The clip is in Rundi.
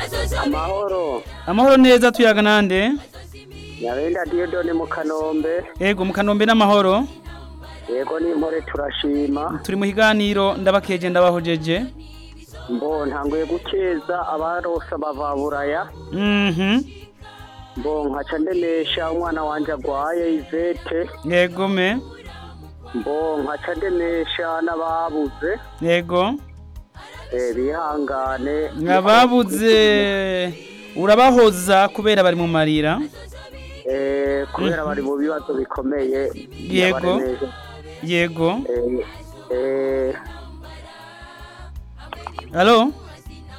amahoro amahoro neza tuyaga nande nyabenda diyodoni mu kanombe ego mu kanombe n'amahoro yego n'impore turashima turi mu kiganiro ndabakeje ndabahojeje mbo ntanguye gukeza abarosa bavaburaya mhm mbo nkaca ndemesha umwana wanje agwaye ivete yego me mbo nkaca ndemesha n'ababuze yego eh, bihangane ababuze urabahoza kubera bari mu marira eh, kubera bari mu bibazo bikomeye Yego. ndabaremesha. yego eh, eh, alo